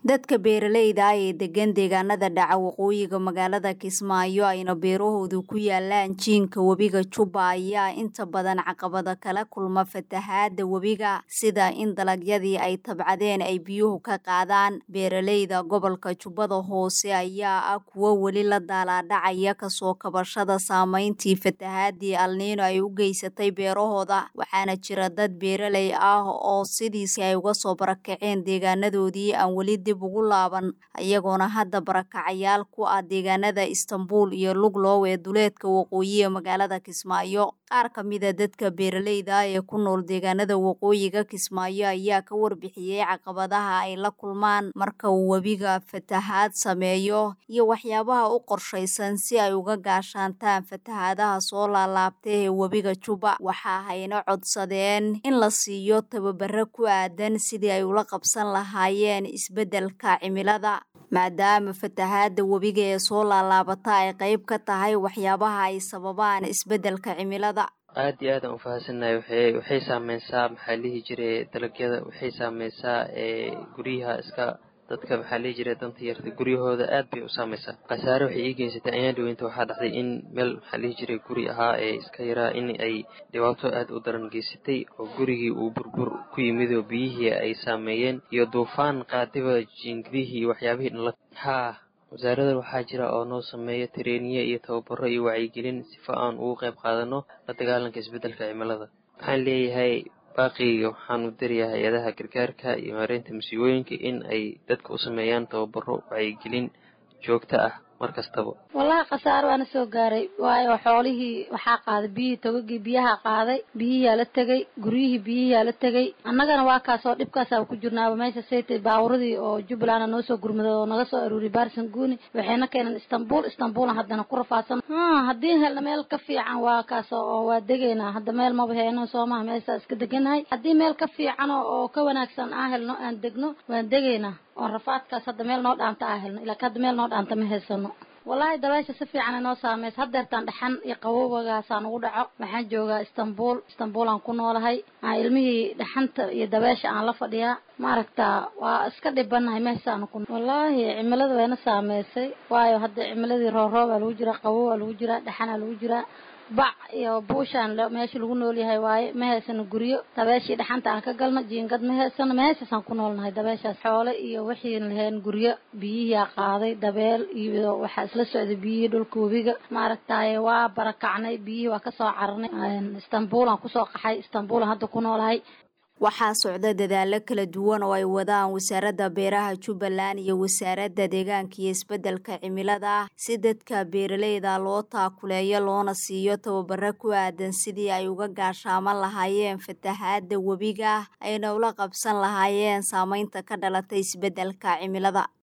dadka beeralayda ah ee degan deegaanada dhaca waqooyiga magaalada kismaayo ayna beerahoodu ku yaalaan jiinka webiga jubba ayaa inta badan caqabada kala kulma fatahaada webiga sida in dalagyadii ay tabcadeen ay biyuhu ka qaadaan beeralayda gobolka jubbada hoose ayaa ah kuwo weli la daalaadhacaya kasoo kabashada saameyntii fatahaadii alniino ay u geysatay beerahooda waxaana jira dad beeralay ah oo sidiisi ay uga soo barakaceen deegaanadoodii aan weli dib ugu laaban iyagoona hadda barakacayaal ku ah deegaanada istanbul iyo luglow ee duleedka waqooyiga magaalada kismaayo qaar ka mida dadka beeralayda ah ee ku nool deegaanada waqooyiga kismaayo ayaa ka warbixiyey caqabadaha ay la kulmaan marka uu webiga fatahaad sameeyo iyo waxyaabaha u qorshaysan si ay uga gaashaantaan fatahaadaha soo laalaabta ee webiga jubba waxa hayna codsadeen in la siiyo tababaro ku aadan sidii ay ula qabsan lahaayeen isbeddelka cimilada maadaama fatahaada webiga ee soo laalaabata ay qayb ka tahay waxyaabaha ay sababaan isbeddelka cimilada aad iyo aadaan ufahansannahay waxay waxay saameysaa maxaa lihi jiray dalagyada waxay saameysaa guryaha iska dadka maxaa lihi jiray danta yarta guryahooda aad bay u saameysaa khasaare waxay ii geysatay ayaan dhaweynta waxaa dhacday in meel maxaa lihi jiray guri ahaa ee iska yaraa in ay dhibaato aad u daran geysatay oo gurigii uu burbur ku yimid oo biyihii ay saameeyeen iyo duufaan qaadiba jiingidihii iyo waxyaabihii dhanla haa wasaarada waxaa jira oo noo sameeya tareeniye iyo tababaro iyo wacyigelin sifa aan ugu qayb qaadano la dagaalanka isbeddelka cimilada waxaan leeyahay baaqiga waxaan u dirayaa hay-adaha gargaarka iyo maareynta masiibooyinka in ay dadka u sameeyaan tababaro wacyigelin joogto ah mar kastaba wallahi khasaaro waana soo gaaray waayo xoolihii waxaa qaaday biyihii togagii biyaha qaaday biyihiyaa la tegay guryihii biyihiyaa la tegay annagana waa kaas oo dhibkaasaa ku jirnaaba meesha saytay baaburadii oo jubbaland noo soo gurmaday oo naga soo aruuriyay baarsan guuni waxayna keeneen istanbul istanbulan haddana ku rafaadsan haddii helna meel ka fiican waa kaas oo waa degaynaa hadda meel maba heeno soomaha meeshaa iska deganahay haddii meel ka fiican oo ka wanaagsan aan helno aan degno waan degaynaa oon rafaadkaas hadda meel noo dhaanta aa helno ilaa hadda meel noo dhaanta ma haysano wallaahi dabeesha si fiican inoo saameysa haddeertaan dhaxan iyo qabowagaasaan ugu dhaco waxaan joogaa istanbul istanbul aan ku noolahay aan ilmihii dhaxanta iyo dabeesha aan la fadhiyaa maaragtaa waa iska dhibanahay meeshaanu ku wallaahi cimilada wayna saameysay waayo hadda cimiladii rooroob aa lagu jiraa qabow aa lagu jiraa dhaxanaa lagu jiraa bac iyo buushaan meesha lagu nool yahay waaye ma haysano guryo dabeeshii dhaxanta aan ka galno jiingad ma haysano meeshaasaan ku noolnahay dabeeshaas xoole iyo wixiin lahayn guryo biyihiia qaaday dabeel iyo waxaa isla socday biyihii dhulka webiga maaragtaye waa barakacnay biyihii waa kasoo cararnay istanbuulaan kusoo qaxay istanbuulan hadda ku noolahay waxaa socda dadaalo kala duwan oo ay wadaan wasaaradda beeraha jubbaland iyo wasaaradda deegaanka iyo isbeddelka cimilada si dadka beeralayda loo taakuleeyo loona siiyo tababaro ku aadan sidii ay uga gaashaaman lahaayeen fatahaada webiga ayna ula qabsan lahaayeen saameynta ka dhalatay isbeddelka cimilada